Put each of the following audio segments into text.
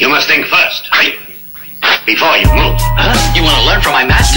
You must think first. Before you move. Huh? You want to learn from my master?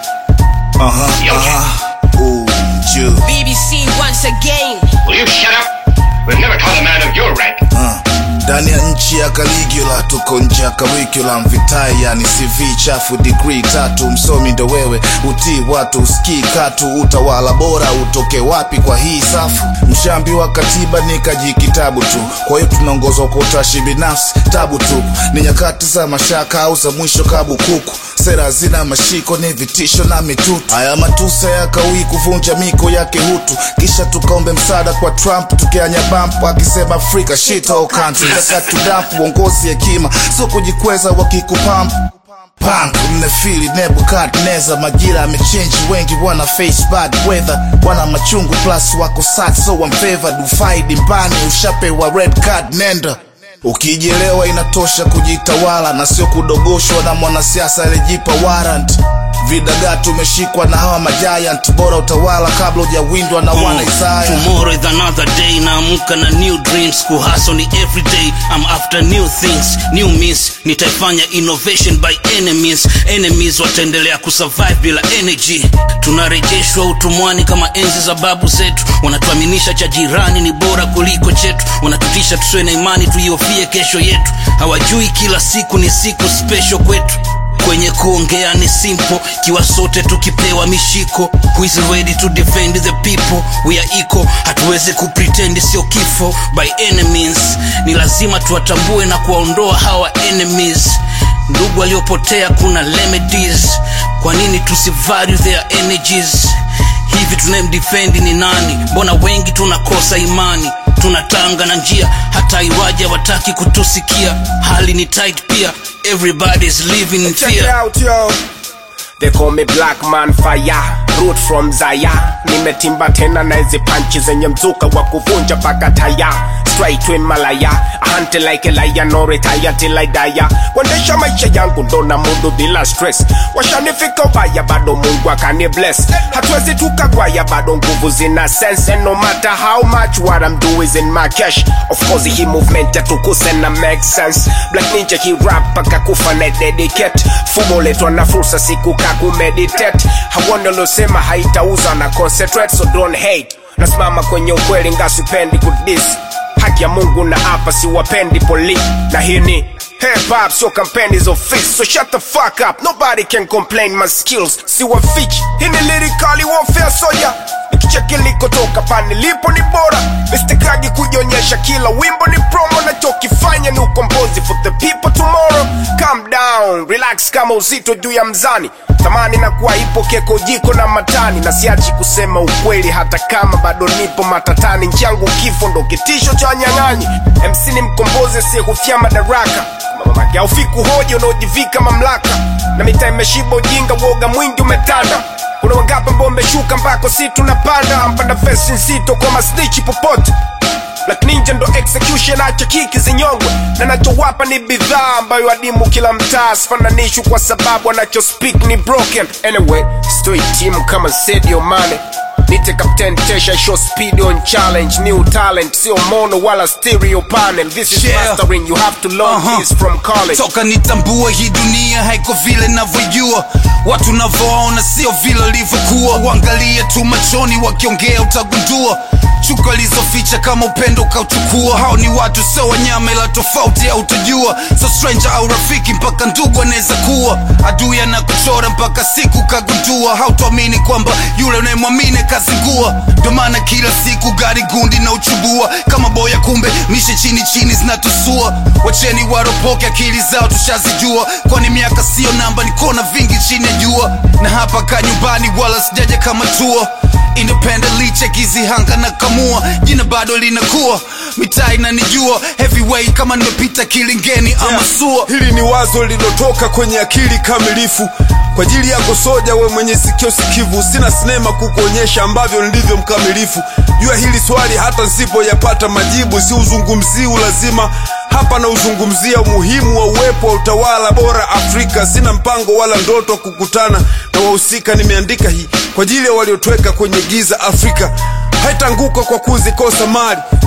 Yeah. Uh huh. Yo, Uh huh. Ooh, yeah. BBC once again. Will you shut up? We've never taught a man of your rank. Uh. ndani ya nchi ya Caligula tuko nje ya curriculum vitai yani CV chafu degree tatu msomi ndo wewe utii watu usikii katu utawala bora utoke wapi kwa hii safu mshambi wa katiba ni kaji kitabu tu kwa hiyo tunaongozwa kwa utashi binafsi tabu tu ni nyakati za mashaka au za mwisho kabu kuku sera zina mashiko ni vitisho na mitutu haya matusa yakawii kuvunja miko yake hutu kisha tukaombe msaada kwa trump tukianya bamp akisema afrika shit all countries akatudamp uongozi hekima sio kujikweza wakikupamp punk mnefili nebukadneza majira amechenji wengi wana face bad weather wana machungu plus wako sad so I'm favored ufaidi mbani ushapewa red card nenda ukijelewa inatosha kujitawala na sio kudogoshwa na mwanasiasa alijipa warrant vidagaa tumeshikwa na hawa majiant bora utawala kabla ujawindwa na wana isaya tomorrow is another day naamka na new dreams kuhaso ni everyday i'm after new things new means nitaifanya innovation by enemies enemies wataendelea kusurvive bila energy tunarejeshwa utumwani kama enzi za babu zetu wanatuaminisha cha jirani ni bora kuliko chetu wanatutisha tusiwe na imani tuiofie kesho yetu hawajui kila siku ni siku special kwetu kwenye kuongea ni simple kiwa sote tukipewa mishiko who is ready to defend the people we are equal hatuwezi kupretend sio kifo by enemies ni lazima tuwatambue na kuwaondoa hawa enemies ndugu waliopotea kuna remedies kwa nini tusivalue their energies hivi tunayemdefend ni nani mbona wengi tunakosa imani tunatanga na njia hata iwaja wataki kutusikia hali ni tight pia everybody's living in Check it fear out, yo. They call me black man fire root from Zaya nimetimba tena na hizi panchi zenye mzuka wa kuvunja paka taya straight to Himalaya I hunt like a lion no retire till I die kuendesha maisha yangu ndo na mudu bila stress washanifika ubaya bado Mungu akani bless hatuwezi tukagwaya bado nguvu zina sense and no matter how much what I'm doing is in my cash of course hii movement yatukuse na make sense black ninja hii rap paka kufa na dedicate fumo letwa na fursa siku kakumeditate hawoni waliosema haitauza na concentrate so don't hate nasimama kwenye ukweli ngasipendi kudis haki ya mungu na hapa siwapendi poli na hii ni Hip hop sio kampeni za ofisi so shut the fuck up nobody can complain my skills siwafichi hii ni lyrically warfare soya nikicheki likotoka pani lipo ni bora mistekagi kujionyesha kila wimbo ni promo nachokifanya ni ukombozi for the people tomorrow calm down relax kama uzito juu ya mzani thamani na kuwa ipo keko jiko na matani na siachi kusema ukweli hata kama bado nipo matatani nchangu kifo ndo kitisho cha wanyang'anyi mc ni mkombozi asiyehufia madaraka mamake aufiku hoja unaojivika mamlaka na mitaa imeshiba ujinga woga mwingi umetanda kuna wangapi ambao umeshuka mpako si tunapanda mpanda fesi nzito kwa masnichi popote Black Ninja ndo execution acha kiki zinyongwe na nachowapa ni bidhaa ambayo adimu kila mtaa sifananishwi kwa sababu anacho speak ni broken anyway stoi team kama Sadio Mane nite captain tesha show speed on challenge new talent sio mono wala stereo panel this is Yeah. mastering you have to learn Uh-huh. this from college toka nitambue hii dunia haiko vile navyojua watu navyoona sio vile livyokuwa uangalie tu machoni wakiongea utagundua chuka lizoficha kama upendo ukauchukua hao ni watu sio wanyama ila tofauti autajua so stranger au rafiki mpaka ndugu anaweza kuwa adui anakuchora mpaka siku kagundua hautuamini kwamba yule unayemwamini kazingua ndo maana kila siku gari gundi na uchubua kama boya kumbe mishe chini chini zinatusua wacheni waropoke akili zao tushazijua kwani miaka siyo namba ni kona vingi chini ya jua na hapa ka nyumbani wala sijaja kama tua independently chekizi hanga na kamua jina bado linakuwa mitaa inanijua heavyweight kama nimepita kilingeni ama sua hili ni wazo lilotoka kwenye akili kamilifu kwa ajili yako soja we mwenye sikio sikivu sina sinema kukuonyesha ambavyo nilivyo mkamilifu jua hili swali hata nsipoyapata majibu si uzungumzii ulazima hapa na uzungumzia umuhimu wa uwepo wa utawala bora afrika sina mpango wala ndoto wa kukutana na wahusika nimeandika hii kwa ajili ya waliotweka kwenye giza afrika haitaanguka kwa kuzikosa mali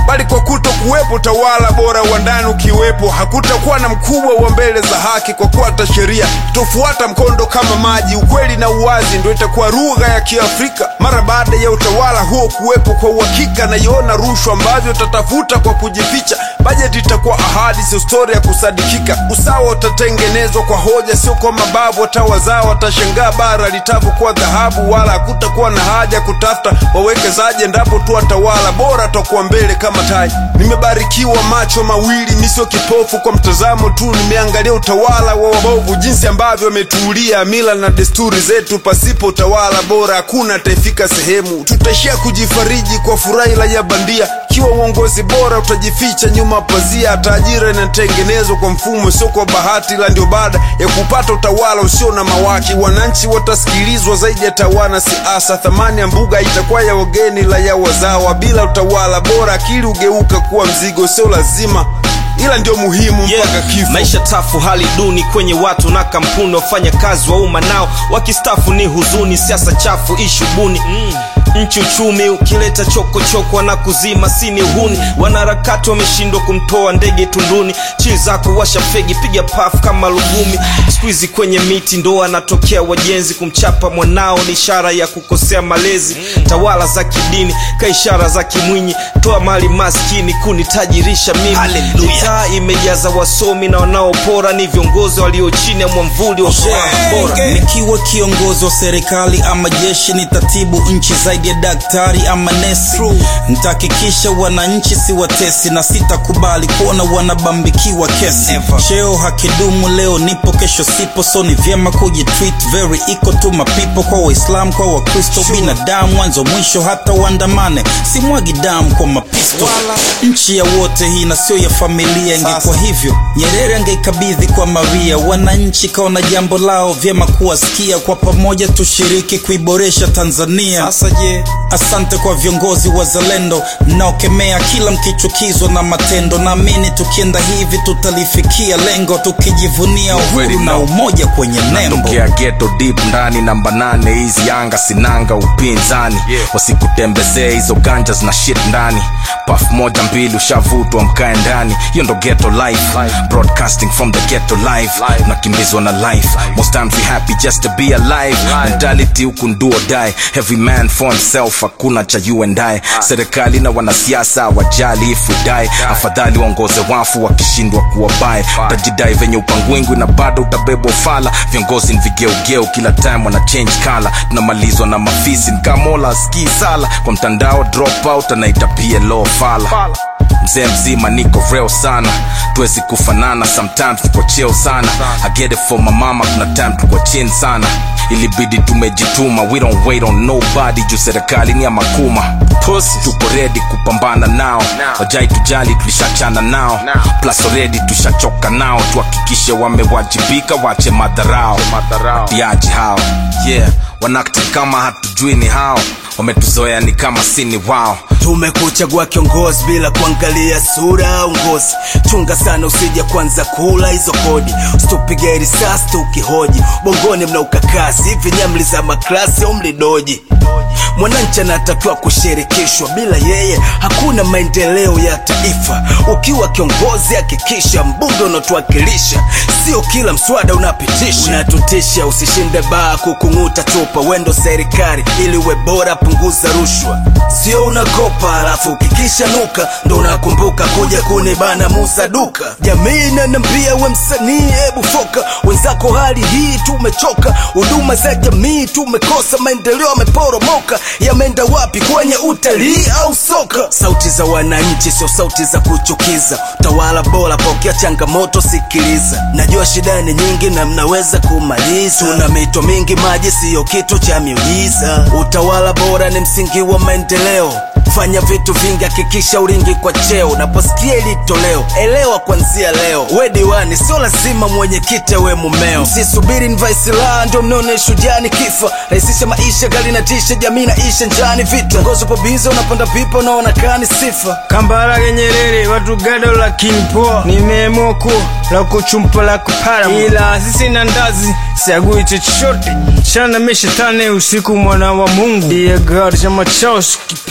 bali kwa kuto kuwepo utawala bora wa ndani ukiwepo hakutakuwa na mkubwa wa mbele za haki kwa kuata sheria tofuata mkondo kama maji ukweli na uwazi ndo itakuwa lugha ya kiafrika mara baada ya utawala huo kuwepo kwa uhakika naiona rushwa ambavyo tatafuta kwa kujificha bajeti itakuwa ahadi sio stori ya kusadikika usawa utatengenezwa kwa hoja sio kwa mabavu watawazao watashangaa bara litavyokuwa dhahabu wala hakutakuwa na haja ya kutafuta wawekezaji endapo tu watawala bora takuwa mbele kama taji nimebarikiwa macho mawili misio kipofu kwa mtazamo tu nimeangalia utawala wa wabovu jinsi ambavyo wametuulia mila na desturi zetu pasipo utawala bora hakuna ataifika sehemu tutaishia kujifariji kwa furahi la ya bandia ikiwa uongozi bora utajificha nyuma pazia hata ajira inatengenezwa kwa mfumo sio kwa bahati ila ndio baada ya kupata utawala usio na mawaki wananchi watasikilizwa zaidi ya tawana siasa thamani ya mbuga itakuwa ya wageni la ya wazawa bila utawala bora akili ugeuka kuwa mzigo sio lazima ila ndio muhimu mpaka kifo maisha tafu hali duni kwenye watu na kampuni wafanya kazi wa umma nao wakistafu ni huzuni siasa chafu ishubuni mm. nchi uchumi ukileta chokochoko na kuzima sini uhuni wanaharakati wameshindwa kumtoa ndege tunduni chii zako washa fegi piga pafu kama lugumi skuizi kwenye miti ndo anatokea wajenzi kumchapa mwanao ni ishara ya kukosea malezi tawala za kidini ka ishara za kimwinyi toa mali maskini kunitajirisha mimi Hallelujah. mitaa imejaza wasomi na wanaopora ni viongozi walio chini ya mwamvuli wa yeah, bora nikiwa kiongozi wa serikali ama jeshi nitatibu nchi zaidi ya daktari ama nesi nitahakikisha wananchi si watesi na sitakubali kuona wanabambikiwa kesi cheo hakidumu leo nipo kesho sipo so ni vyema kujitweet very equal to mapipo kwa waislam kwa wakristo binadamu mwanzo mwisho hata uandamane simwagi damu kwa mapisto nchi ya wote hii na sio ya familia ingekuwa hivyo nyerere angeikabidhi kwa maria wananchi kaona jambo lao vyema kuwasikia kwa pamoja tushiriki kuiboresha tanzania sasa je asante kwa viongozi wazalendo mnaokemea kila mkichukizwa na matendo naamini tukienda hivi tutalifikia lengo tukijivunia uhuru na umoja kwenye nembo tokea geto deep ndani namba nane hizi anga sinanga upinzani wasikutembezee hizo ganja zina shit ndani paf moja mbili ushavutwa mkae ndani hiyo ndo ghetto life broadcasting from the ghetto life unakimbizwa na life most times we happy just to be alive mentality huku nduo die every man for himself hakuna cha you and I serikali na wanasiasa wajali if we die afadhali waongoze wafu wakishindwa kuwa bae utajidai venye upangwingwi na bado utabebwa fala viongozi ni vigeugeu kila time wana change kala tunamalizwa na mafisi nikamola askii sala kwa mtandao drop out anaita plo fala mzee mzima niko real sana tuwezi kufanana sometimes tuko cheo sana I get it for my mama kuna time tuko chin sana ilibidi tumejituma we don't wait on nobody juu serikali ni ya makuma Pussy. tuko redi kupambana nao wajai tujali tulishachana nao plus already tushachoka nao tuhakikishe wamewajibika wache madharao watiaji hao yeah wanakti kama hatujui ni hao wametuzoea ni kama sini wao tumekuchagua kiongozi bila kuangalia sura au ngozi chunga sana usija kwanza kula hizo kodi usitupige risasi tukihoji bongoni mna ukakasi hivi nyamli za maklasi au mlidoji mwananchi anatakiwa kushirikishwa bila yeye hakuna maendeleo ya taifa ukiwa kiongozi hakikisha mbunge unatuwakilisha sio kila mswada unapitisha unatutisha usishinde baa kukung'uta chupa wendo serikali ili uwe bora punguza rushwa sio unakopa alafu kikisha nuka ndo unakumbuka kuja kunibana muza duka jamii nanambia we msanii hebu foka wenzako hali hii tumechoka huduma za jamii tumekosa maendeleo yameporomoka yameenda wapi kwenye utalii au soka sauti za wananchi sio sauti za kuchukiza utawala bora pokea changamoto sikiliza najua shida ni nyingi na mnaweza kumaliza tuna mito mingi maji siyo kitu cha miujiza utawala bora ni msingi wa maendeleo fanya vitu vingi hakikisha uringi kwa cheo unaposikia ili toleo elewa kwanzia leo we diwani sio lazima mwenyekiti we mumeo msisubiri nvaisilaha ndio mnaone shujani kifa rahisisha maisha gali na tisha jamii na isha njani vita ngozi upo biza unapanda pipa unaona kani sifa kambarage nyerere watu gado lakini poa nimeemoko la kuchumpa la kupara ila sisi na ndazi siagui chochote chana meshetane usiku mwana wa mungu iye gari chama chao sikipendi wapi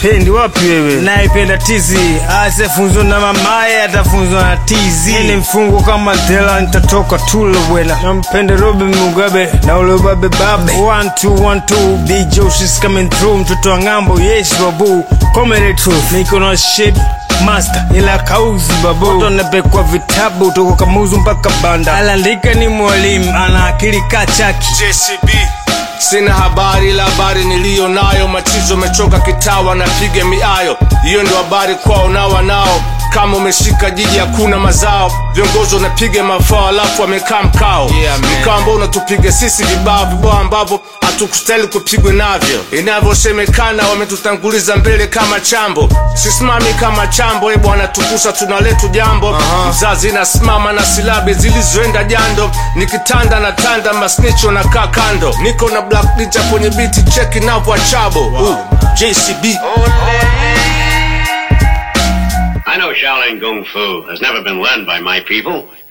wapi wewe naipenda tizi asefunzwa na mamaye atafunzwa na tizi ni mfungo kama dela nitatoka tulo bwena nampenda robin mugabe na ule babe babe one two one two big joe she's coming through mtoto wa ng'ambo yes babu comedy truth niko na shit master ila kauzi babu Watu wanapekwa vitabu toko kamuzu mpaka banda alandika ni mwalimu ana akili kachaki JCB sina habari ila habari niliyo nayo machizo mechoka kitawa napiga miayo hiyo ndo habari kwao na wanao kama umeshika jiji hakuna mazao viongozi wanapiga mafao alafu wamekaa mkao Yeah, man. mkao ambao unatupiga sisi vibao vibao ambavyo hatukustahili kupigwa navyo inavyosemekana wametutanguliza mbele kama chambo sisimami kama chambo e bwana tukusa tunaletu jambo mzazi nasimama na silabi zilizoenda jando nikitanda na tanda masnicho na kaa kando niko na black ninja kwenye biti cheki navwa chabo wow. jcb I know Shaolin Kung Fu has never been learned by my people,